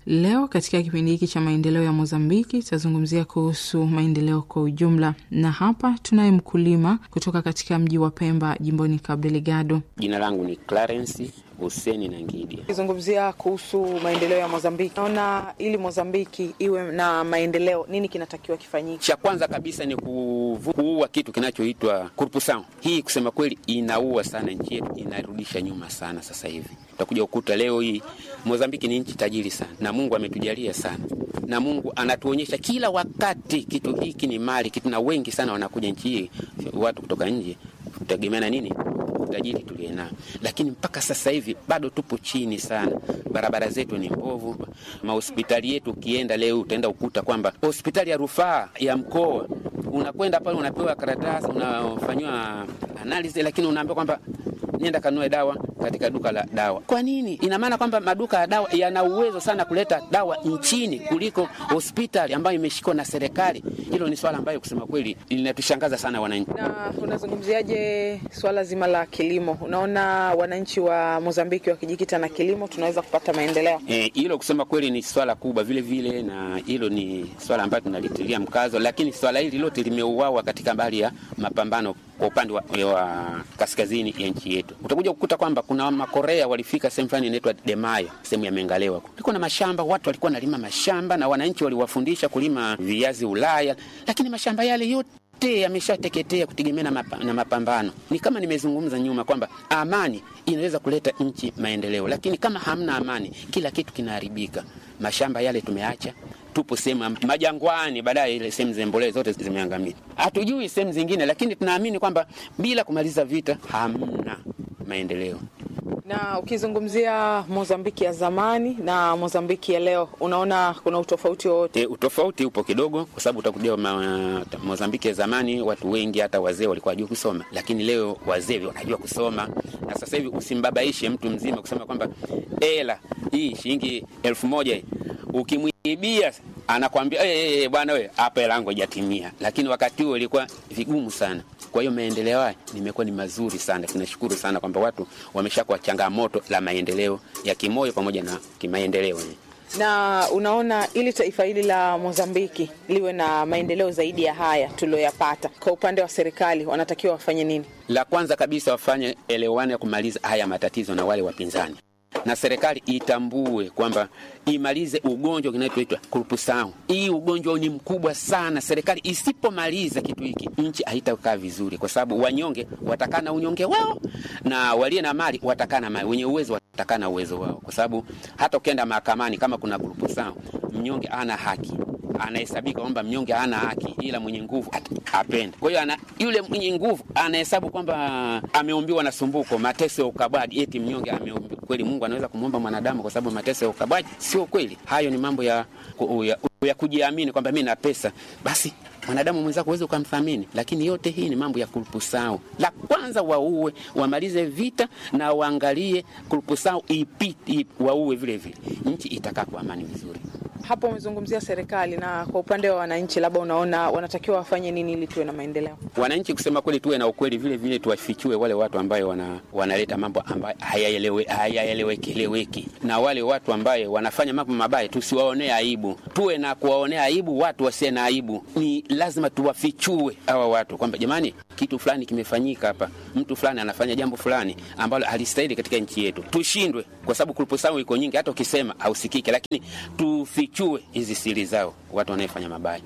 Leo katika kipindi hiki cha maendeleo ya Mozambiki tutazungumzia kuhusu maendeleo kwa ujumla, na hapa tunaye mkulima kutoka katika mji wa Pemba, jimboni Cabo Delgado. Jina langu ni Clarence Huseni na Ngidi. Kizungumzia kuhusu maendeleo ya Mozambiki, naona ili Mozambiki iwe na maendeleo, nini kinatakiwa kifanyike? Cha kwanza kabisa ni kuvu, kuua kitu kinachoitwa corruption. Hii kusema kweli inaua sana nchi yetu, inarudisha nyuma sana. Sasa hivi utakuja ukuta leo hii Mozambiki ni nchi tajiri sana, na Mungu ametujalia sana, na Mungu anatuonyesha kila wakati kitu hiki ni mali kitu, na wengi sana wanakuja nchi hii, watu kutoka nje kutegemea na nini utajiri tuliye nao, lakini mpaka sasa hivi bado tupo chini sana. Barabara zetu ni mbovu, mahospitali yetu, ukienda leo utaenda ukuta kwamba hospitali ya rufaa ya mkoa unakwenda pale, unapewa karatasi, unafanyiwa analizi, lakini unaambiwa kwamba nenda kanunue dawa katika duka la dawa. Kwa nini? Ina maana kwamba maduka ya dawa yana uwezo sana kuleta dawa nchini kuliko hospitali ambayo imeshikwa na serikali. Hilo ni swala ambayo kusema kweli linatushangaza sana wananchi. Na unazungumziaje swala zima la kilimo? Unaona wananchi wa Mozambiki wakijikita na kilimo tunaweza kupata maendeleo? Eh, hilo kusema kweli ni swala kubwa vile vile, na hilo ni swala ambayo tunalitilia mkazo, lakini swala hili lote limeuawa katika mbali ya mapambano kwa upande wa, wa kaskazini ya nchi yetu. Utakuja kukuta kwamba kuna Makorea walifika sehemu fulani inaitwa Demayo, sehemu ya Mengalewa, kulikuwa na mashamba, watu walikuwa wanalima mashamba na wananchi waliwafundisha kulima viazi Ulaya, lakini mashamba yale yote yameshateketea kutegemea na, mapa, na mapambano. Ni kama nimezungumza nyuma kwamba amani inaweza kuleta nchi maendeleo, lakini kama hamna amani, kila kitu kinaharibika. Mashamba yale tumeacha tupo sehemu majangwani, baadaye ile sehemu zembolee zote zimeangamia. Hatujui sehemu zingine, lakini tunaamini kwamba bila kumaliza vita hamna maendeleo. Na ukizungumzia Mozambiki ya zamani na Mozambiki ya leo, unaona kuna utofauti wowote? E, utofauti upo kidogo, kwa sababu utakuja ma, Mozambiki ya zamani watu wengi hata wazee walikuwa wajua kusoma, lakini leo wazee wanajua kusoma, na sasa hivi usimbabaishe mtu mzima kusema kwamba ela hii shilingi elfu moja ukimwibia anakwambia hey, hey, bwana we hapa hela yangu haijatimia, lakini wakati huo ilikuwa vigumu sana. Kwa hiyo maendeleo haya nimekuwa ni mazuri sana. Tunashukuru sana kwamba watu wameshakuwa changamoto la maendeleo ya kimoyo pamoja na kimaendeleo. Na unaona ili taifa hili la Mozambiki liwe na maendeleo zaidi ya haya tulioyapata, kwa upande wa serikali wanatakiwa wafanye nini? La kwanza kabisa wafanye elewane ya kumaliza haya matatizo na wale wapinzani na serikali itambue kwamba imalize ugonjwa kinachoitwa kurupusau. Hii ugonjwa ni mkubwa sana. Serikali isipomaliza kitu hiki, nchi haitakaa vizuri, kwa sababu wanyonge watakaa na unyonge wao na walio na mali watakaa na mali, wenye uwezo watakaa na uwezo wao, kwa sababu hata ukienda mahakamani kama kuna kurupusau, mnyonge ana haki anahesabika kwamba mnyonge hana haki, ila mwenye nguvu apende. Kwa hiyo ana yule mwenye nguvu anahesabu kwamba ameumbiwa na sumbuko, mateso ya ukabwaji, eti mnyonge ameumbiwa. Kweli Mungu anaweza kumwomba mwanadamu kwa sababu mateso ya ukabwaji? Sio kweli. Hayo ni mambo ya, ya, ya kujiamini kwamba mi na pesa basi mwanadamu mwenzako uweze ukamthamini, lakini yote hii ni mambo ya kurupusau. La kwanza waue, wamalize vita na waangalie kurupusau ipite, waue vile vile, nchi itakaa kwa amani vizuri. Hapo umezungumzia serikali, na kwa upande wa wananchi, labda unaona wanatakiwa wafanye nini ili tuwe na maendeleo? Wananchi kusema kweli, tuwe na ukweli, vile vile tuwafichue wale watu ambayo wana, wanaleta mambo ambayo hayaelewekeleweki, na wale watu ambayo wanafanya mambo mabaya tusiwaonee aibu, tuwe na kuwaonea aibu watu wasiye na aibu. Ni lazima tuwafichue hawa watu kwamba jamani, kitu fulani kimefanyika hapa, mtu fulani anafanya jambo fulani ambalo halistahili katika nchi yetu. Tushindwe kwa sababu kulupusau iko nyingi, hata ukisema hausikiki, lakini tufichue hizi siri zao watu wanayefanya mabaya.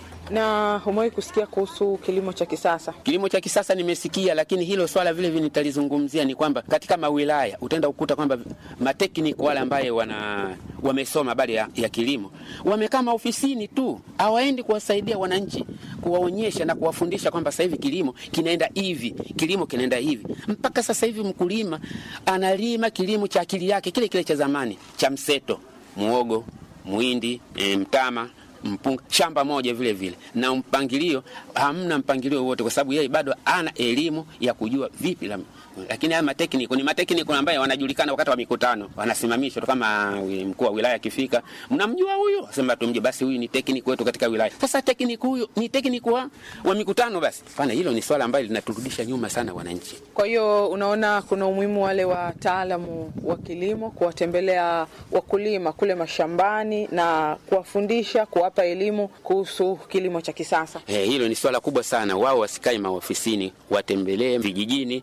Na umewahi kusikia kuhusu kilimo cha kisasa? Kilimo cha kisasa nimesikia, lakini hilo swala vile vile nitalizungumzia. Ni kwamba katika mawilaya utaenda kukuta kwamba matekniki wale ambaye wana wamesoma habari ya, ya kilimo wamekaa maofisini tu, hawaendi kuwasaidia wananchi, kuwaonyesha na kuwafundisha kwamba sasa hivi kilimo kinaenda hivi, kilimo kinaenda hivi. Mpaka sasa hivi mkulima analima kilimo cha akili yake kile kile cha zamani cha mseto, muogo, muhindi, e, mtama mpunga shamba moja vile vile, na mpangilio hamna mpangilio wote, kwa sababu yeye bado ana elimu ya kujua vipi la lakini haya matekniko ni matekniko ambayo wanajulikana wakati wa mikutano, wanasimamishwa tu. Kama mkuu wa wilaya akifika, mnamjua huyu, sema tumjue, basi huyu ni tekniko wetu katika wilaya. Sasa tekniko huyu ni tekniko wa, wa mikutano, basi pana. Hilo ni swala ambalo linaturudisha nyuma sana wananchi. Kwa hiyo unaona kuna umuhimu wale wataalamu wa kilimo kuwatembelea wakulima kule mashambani na kuwafundisha, kuwapa elimu kuhusu kilimo cha kisasa. Eh, hilo ni swala kubwa sana. Wao wasikae maofisini, watembelee vijijini,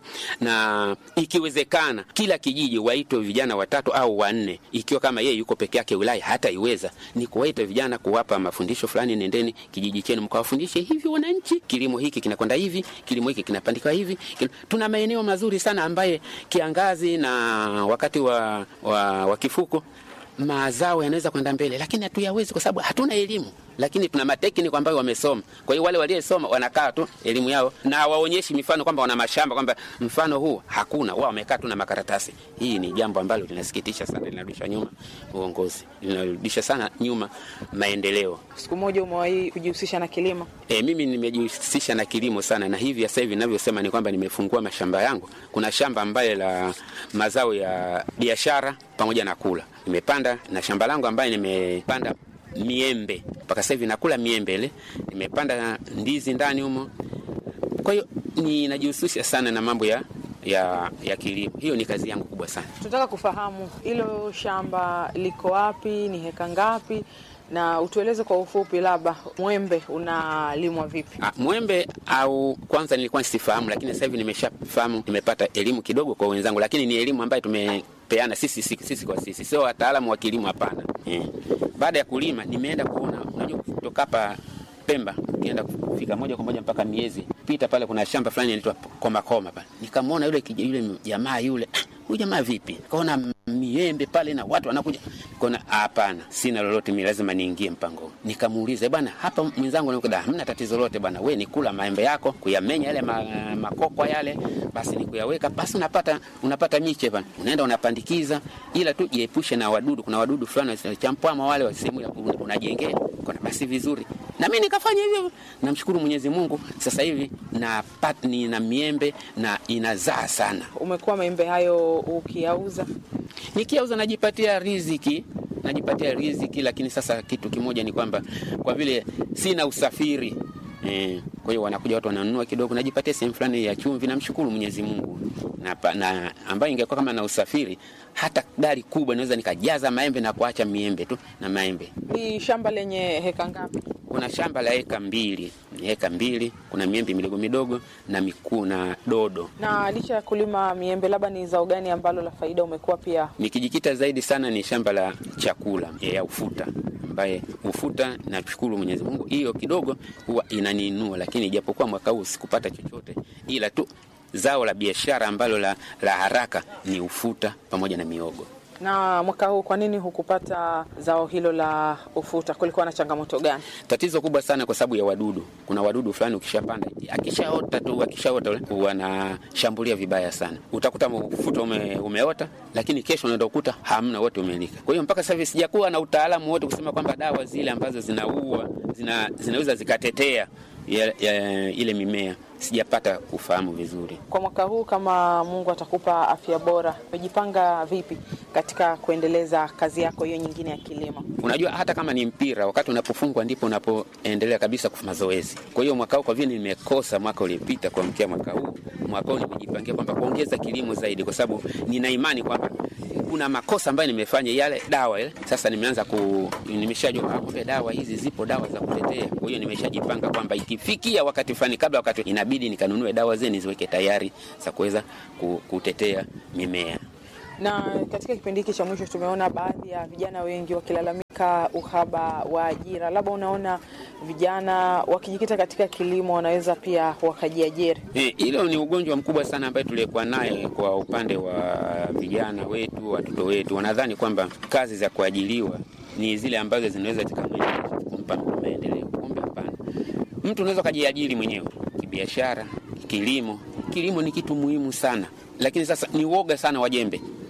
na ikiwezekana kila kijiji waitwe vijana watatu au wanne. Ikiwa kama yeye yuko peke yake wilaya hata iweza ni kuwaita vijana, kuwapa mafundisho fulani. Nendeni kijiji chenu mkawafundishe hivi wananchi, kilimo hiki kinakwenda hivi, kilimo hiki kinapandikwa hivi. Tuna maeneo mazuri sana ambaye kiangazi na wakati wa, wa, wa kifuko mazao yanaweza kwenda mbele, lakini hatuyawezi kwa sababu hatuna elimu, lakini tuna matekniko ambayo wamesoma. Kwa hiyo wale waliosoma wanakaa tu elimu yao na waonyeshi mifano kwamba wana mashamba, kwamba mfano huu hakuna, wao wamekaa tu na makaratasi. Hii ni jambo ambalo linasikitisha sana, linarudisha nyuma uongozi, linarudisha sana nyuma maendeleo. Siku moja umewahi kujihusisha na kilimo? E, mimi nimejihusisha na kilimo sana, na hivi sasa hivi ninavyosema ni kwamba nimefungua mashamba yangu. Kuna shamba ambaye la mazao ya biashara pamoja na kula nimepanda na shamba langu ambaye nimepanda miembe mpaka sasa hivi nakula miembe ile, nimepanda ndizi ndani humo. Kwa hiyo ninajihusisha sana na mambo ya, ya, ya kilimo. Hiyo ni kazi yangu kubwa sana. Tunataka kufahamu hilo shamba liko wapi, ni heka ngapi, na utueleze kwa ufupi, labda mwembe unalimwa vipi? Ah, mwembe au kwanza nilikuwa sifahamu, lakini sasa hivi nimeshafahamu, nimepata elimu kidogo kwa wenzangu, lakini ni elimu ambayo tumepeana sisi, sisi, sisi kwa sisi, sio wataalamu wa kilimo, hapana. Eh, baada ya kulima nimeenda kuona, unajua kutoka hapa Pemba nienda kufika moja kwa moja mpaka miezi pita pale, kuna shamba fulani inaitwa Komakoma pale, nikamwona yule yule jamaa yule, huyu jamaa vipi? Kaona miembe pale na watu wanakuja, kaona hapana, sina lolote mimi, lazima niingie mpango. Nikamuuliza bwana, hapa mwenzangu nikuda, hamna tatizo lolote bwana, we ni kula maembe yako, kuyamenya yale ma, makokwa yale, basi ni kuyaweka, basi unapata unapata miche bwana, unaenda unapandikiza, ila tu jiepushe na wadudu. Kuna wadudu fulani champwama wale wa sehemu ya unajengea, kuna basi vizuri na mimi nikafanya hivyo. Namshukuru Mwenyezi Mungu, sasa hivi na patni na miembe na inazaa sana. Umekuwa maembe hayo ukiyauza? Nikiauza najipatia riziki, najipatia riziki, lakini sasa kitu kimoja ni kwamba kwa vile sina usafiri eh, kwa hiyo wanakuja watu wananunua kidogo, najipatia sehemu fulani ya chumvi. Namshukuru Mwenyezi Mungu na, na ambayo ingekuwa kama na usafiri hata gari kubwa naweza nikajaza maembe na kuacha miembe tu na maembe. Ni shamba lenye heka ngapi? Kuna shamba la heka mbili, ni heka mbili. Kuna miembe midogo midogo na mikuu na dodo. Na licha ya kulima miembe, labda ni zao gani ambalo la faida umekuwa pia? Nikijikita zaidi sana ni shamba la chakula ya ufuta, ambaye ufuta, nashukuru Mwenyezi Mungu, hiyo kidogo huwa inaniinua, lakini ijapokuwa mwaka huu sikupata chochote, ila tu zao la biashara ambalo la, la haraka ni ufuta pamoja na miogo. Na mwaka huu kwa nini hukupata zao hilo la ufuta? Kulikuwa na changamoto gani? Tatizo kubwa sana kwa sababu ya wadudu. Kuna wadudu fulani ukishapanda, akishaota tu, akishaota wanashambulia vibaya sana. Utakuta ufuta ume, umeota, lakini kesho unaenda kukuta hamna, wote umelika. Kwa hiyo mpaka sasa hivi sijakuwa na utaalamu wote kusema kwamba dawa zile ambazo zinaua zina, zinaweza zikatetea ya, ya, ile mimea sijapata kufahamu vizuri. Kwa mwaka huu, kama Mungu atakupa afya bora, umejipanga vipi katika kuendeleza kazi yako hiyo nyingine ya kilimo? Unajua, hata kama ni mpira, wakati unapofungwa ndipo unapoendelea kabisa kwa mazoezi. Kwa hiyo mwaka huu, kwa vile nimekosa mwaka uliopita kuamkia mwaka huu, mwaka huu nimejipangia kwamba kuongeza kilimo zaidi, kwa sababu nina imani kwamba kuna makosa ambayo nimefanya yale dawa ile. Sasa nimeanza ku, nimeshajua kumbe dawa hizi zipo dawa za kutetea. Kwa hiyo nimeshajipanga kwamba ikifikia wakati fulani, kabla wakati inabidi nikanunue dawa zile niziweke tayari za kuweza kutetea mimea. Na katika kipindi hiki cha mwisho tumeona baadhi ya vijana wengi wakilalamika uhaba wa ajira. Labda unaona vijana wakijikita katika kilimo wanaweza pia wakajiajiri. Hilo ni ugonjwa mkubwa sana ambaye tulikuwa naye kwa upande wa vijana wetu, watoto wetu. Wanadhani kwamba kazi za kuajiliwa ni zile ambazo zinaweza zikamwezesha kumpa maendeleo. Kumbe hapana, mtu unaweza ukajiajiri mwenyewe kibiashara, kilimo. Kilimo ni kitu muhimu sana, lakini sasa ni uoga sana wa jembe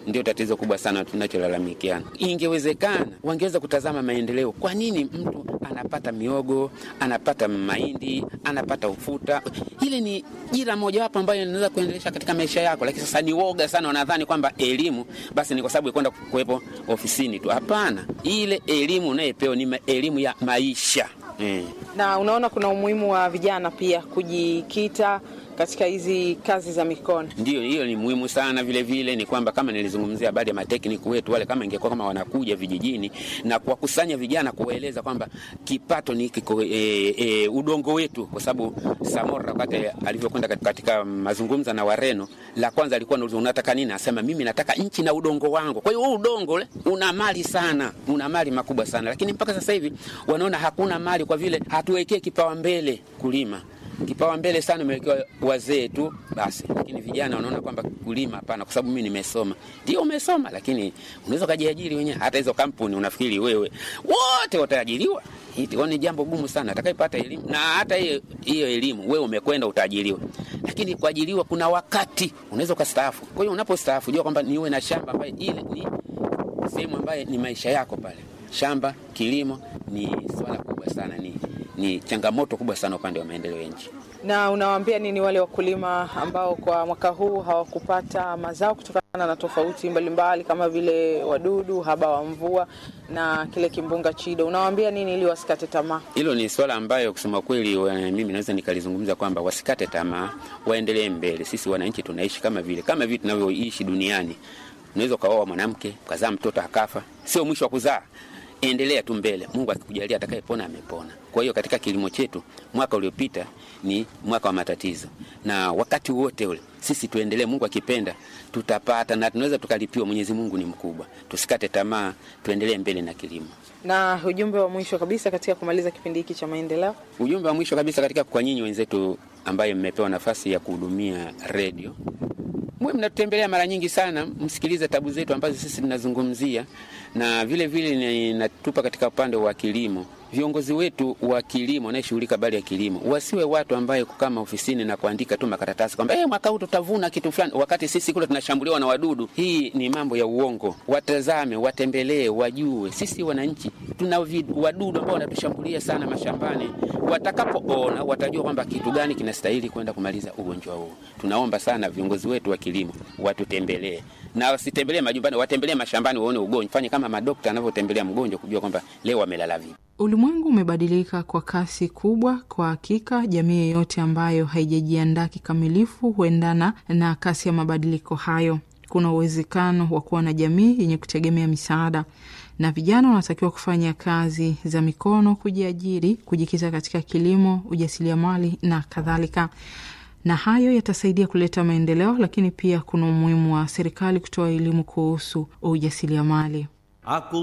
ndio tatizo kubwa sana tunacholalamikiana. Ingewezekana wangeweza kutazama maendeleo. Kwa nini mtu anapata miogo, anapata mahindi, anapata ufuta? Ile ni jira mojawapo ambayo inaweza kuendelesha katika maisha yako, lakini sasa ni woga sana, wanadhani kwamba elimu basi ni kwa sababu ya kwenda kuwepo ofisini tu. Hapana, ile elimu unayepewa ni elimu ya maisha eh. Na unaona kuna umuhimu wa vijana pia kujikita katika hizi kazi za mikono. Ndio, hiyo ni muhimu sana. Vile vile ni kwamba kama nilizungumzia baadhi ya matekniki wetu wale, kama ingekuwa kama wanakuja vijijini na kuwakusanya vijana, kuwaeleza kwamba kipato ni kiko, e, e, udongo wetu, kwa sababu Samora wakati alivyokwenda katika mazungumzo na Wareno, la kwanza alikuwa anauliza unataka nini? Asema mimi nataka nchi na udongo wangu. Kwa hiyo huu udongo ule una mali sana, una mali makubwa sana, lakini mpaka sasa hivi wanaona hakuna mali kwa vile hatuwekee kipawa mbele kulima kipawa mbele sana umewekewa wazee tu basi, lakini vijana wanaona kwamba kulima hapana, kwa sababu mimi nimesoma. Ndio umesoma, lakini unaweza ukajiajiri wenyewe. Hata hizo kampuni unafikiri wewe wote wataajiriwa? Hilo ni jambo gumu sana. Atakayepata elimu na hata hiyo hiyo elimu, wewe umekwenda utaajiriwa, lakini kuajiriwa kuna wakati unaweza ukastaafu. Kwa hiyo unapostaafu, jua kwamba niwe na shamba ambayo ile ni sehemu ambayo ni maisha yako pale. Shamba, kilimo ni swala kubwa sana, ni ni changamoto kubwa sana upande wa maendeleo ya nchi. Na unawaambia nini wale wakulima ambao kwa mwaka huu hawakupata mazao kutokana na tofauti mbalimbali kama vile wadudu, haba wa mvua na kile kimbunga Chido? Unawaambia nini ili wasikate tamaa? Hilo ni swala ambayo kusema kweli, mimi naweza nikalizungumza kwamba wasikate tamaa, waendelee mbele. Sisi wananchi tunaishi kama vile kama vile tunavyoishi duniani. Unaweza ukaoa mwanamke ukazaa mtoto akafa, sio mwisho wa kuzaa endelea tu mbele. Mungu akikujalia atakayepona amepona. Kwa hiyo katika kilimo chetu mwaka uliopita ni mwaka wa matatizo, na wakati wote ule sisi tuendelee. Mungu akipenda tutapata na tunaweza tukalipiwa. Mwenyezi Mungu ni mkubwa, tusikate tamaa, tuendelee mbele na kilimo. Na ujumbe wa mwisho kabisa katika kumaliza kipindi hiki cha maendeleo, ujumbe wa mwisho kabisa katika kwa nyinyi wenzetu ambaye mmepewa nafasi ya kuhudumia redio mwe mnatutembelea mara nyingi sana, msikilize tabu zetu ambazo sisi tunazungumzia, na vile vile natupa katika upande wa kilimo. Viongozi wetu wa kilimo wanayeshughulika habari ya kilimo wasiwe watu ambaye kukaa ofisini na kuandika tu makaratasi kwamba hey, mwaka huu tutavuna kitu fulani, wakati sisi kule tunashambuliwa na wadudu. Hii ni mambo ya uongo. Watazame, watembelee, wajue sisi wananchi tuna wadudu ambao wanatushambulia sana mashambani. Watakapoona watajua kwamba kitu gani kinastahili kwenda kumaliza ugonjwa huu. Tunaomba sana viongozi wetu wa kilimo watutembelee, na wasitembelee majumbani, watembelee mashambani, waone ugonjwa, fanye kama madokta anavyotembelea mgonjwa, kujua kwamba leo amelala vipi. Ulimwengu umebadilika kwa kasi kubwa. Kwa hakika, jamii yeyote ambayo haijajiandaa kikamilifu huendana na kasi ya mabadiliko hayo. Kuna uwezekano wa kuwa na jamii yenye kutegemea misaada, na vijana wanatakiwa kufanya kazi za mikono, kujiajiri, kujikita katika kilimo, ujasiriamali na kadhalika, na hayo yatasaidia kuleta maendeleo. Lakini pia kuna umuhimu wa serikali kutoa elimu kuhusu ujasiriamali.